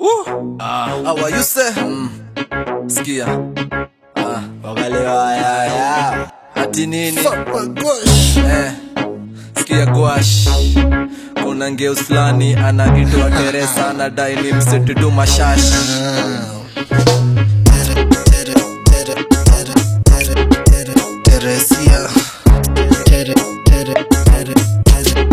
Ah, what you say? Mm. Sikia. Ah, wagalewa ya ya. Ati nini? Eh. Sikia gwash. Kuna ngeus fulani anaitwa Teresa anadai ni msetudu mashash. Teresia. Tere, tere, tere, tere.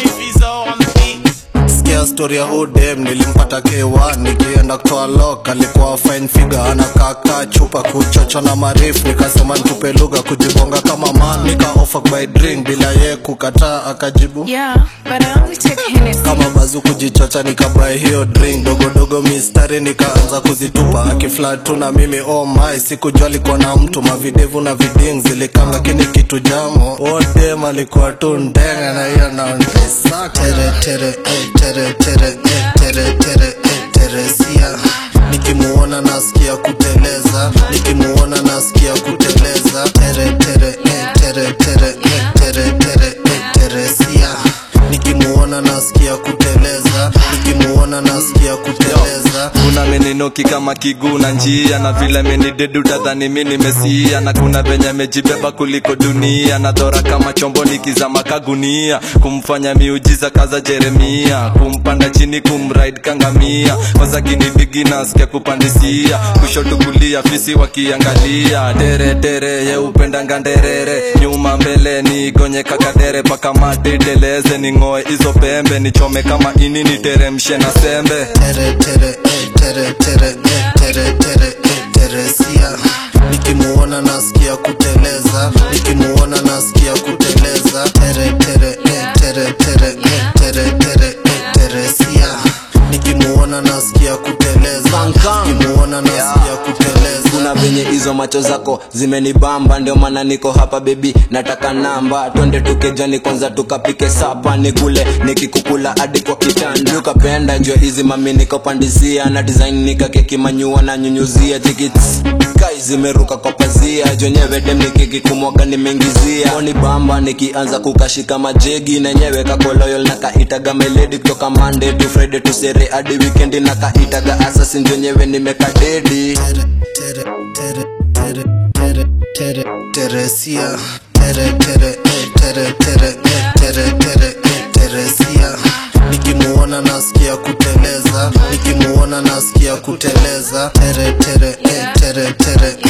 Sikia story ya hudem nilimpata K1 nikienda kutoa lock alikuwa fine figure anakaka chupa kuchocha na marifu nikasema nitupe lugha kujibonga kama man nika offer by drink bila ye kukataa akajibu Yeah, but I only take Hennessy. kama bazu kujichocha nikabai hiyo drink dogodogo mistari nikaanza kuzitupa akiflat tu na mimi oh my sikujua alikuwa na mtu mavidevu na viding zilikam lakini kitu jamo odem alikuwa tu ndenga na hiyo naondesa tere tere eh, tere tere eh, tere tere eh, teresia nikimuona nasikia kuteleza nikimuona nasikia kuteleza tere tere eh, tere tere eh, tere tere eh, teresia nikimuona nasikia kuteleza nikimuona nasikia kuteleza kuna meninoki kama kiguu na njia na vile menidedu tadhani mi nimesia na kuna venye mejibeba kuliko dunia na dhora kama chombo nikizama kagunia kumfanya miujiza kaza jeremia kumpanda chini kumride kangamia kwanza kinibigi nasikia kupandisia kushoto kulia fisi wakiangalia tere tere ye upendanga nderere nyuma mbele nigonye kakadere paka matiteleze ning'oe hizo pembe nichome kama ini niteremshe na sembe tere tere eh, tere tere eh, tere tere eh, teresia nikimuona nasikia kuteleza nikimuona nasikia kuteleza tere tere eh, tere tere eh, tere tere eh, teresia nikimuona nasikia kuteleza nikimuona nasikia kuteleza kuna venye hizo macho zako zimenibamba ndio maana niko hapa bebi nataka namba twende tukejani kwanza tukapike sapa nikule nikikukula hadi kwa kitanda ukapenda jua hizi mami nikopandisia na design nikakeki manyua na nyunyuzia tikits kai zimeruka kwa pazia jonyewe dem nikikikumwaga nimeingizia oni bamba nikianza kukashika majegi nenyewe kakoloyol na kaitaga meledi kutoka monday to friday to sere hadi weekend na kaitaga assassin jonyewe nimekadedi tere tere tere tere tere tere teresia tere tere eh, tere tere eh, tere tere eh, teresia nikimuona nasikia kuteleza nikimuona nasikia kuteleza tere tere eh, tere tere